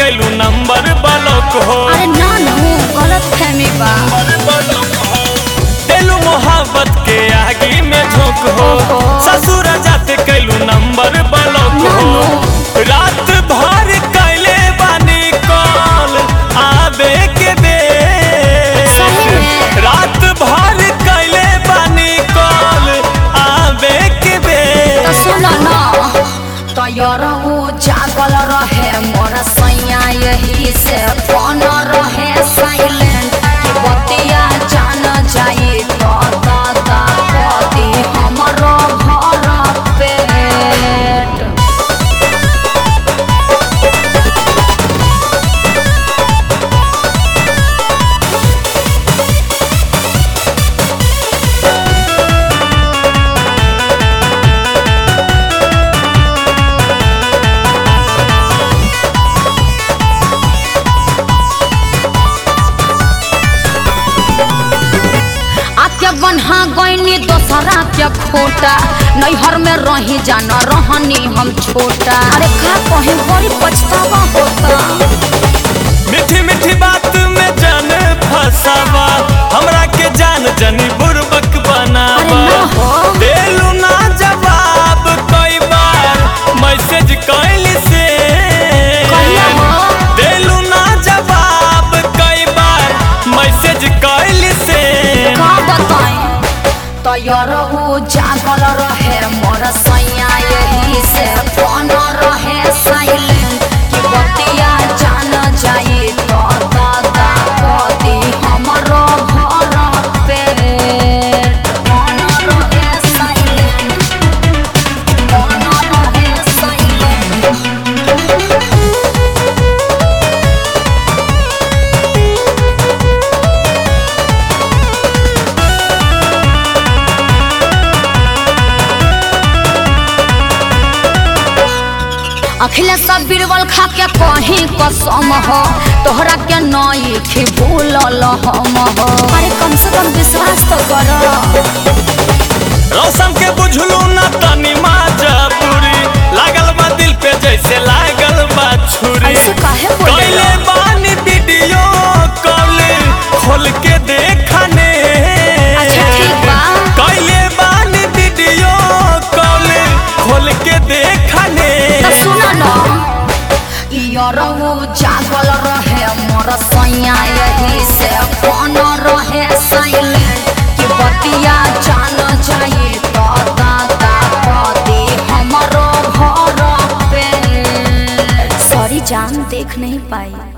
कैलू number block हो अरे ना नू गलत फहमी बा दिलू मोहब्बत के आगे में झोंक हो ओहो। ससुर जाते कैलू नंबर ब्लॉक ना, हो ना। रात भर कैले बानी कॉल आबे के दे सही में? रात भर कैले बानी कॉल आबे के दे तो सुन ना तैयार हो जागल रहे मोर सैया यही से फोन रहे साइलेंट कि बतिया जान जाई तो दादा कदी हमरो भर पेट आके बन्हा गईनी दोसरा के खोटा नैहर में रही जाना रहनी हम छोटा अरे का कहे बड़ी पछतावा होता मीठी मीठी बात में जान फसावा हमरा के जान जनी बुरबक बनावा अरे ना हो। देलू ना जवाब कई बार मैसेज कैली से कहिया हो? देलू ना जवाब कई बार मैसेज कैली से का बताएं तैयार हो जागल रहे मोर सैया यही से फोन रहे साइलेंट कि बतिया जान जाई तो दादा कदी हमरो घर पेट फोन रहे साइलेंट फोन रहे साइलेंट अखिलेश बीरबल खा के कहीं कसम हो तोहरा के नई थी भूलल हम हो अरे कम से कम विश्वास तो करो रौशन के बुझलू ना तनी माजबूरी लागल बा दिल पे जैसे लागल बा छुरी ऐसे काहे बोले कैले बानी वीडियो कॉल खोल के देखने अच्छा ठीक बा कैले बानी वीडियो कॉल खोल के देखने तो सुनो न यारो जागल रहे मोर सैया यही से फोन रहे साइलेंट कि बतिया जान जाई तो दादा कदी हमरो घर पे सॉरी जान देख नहीं पाई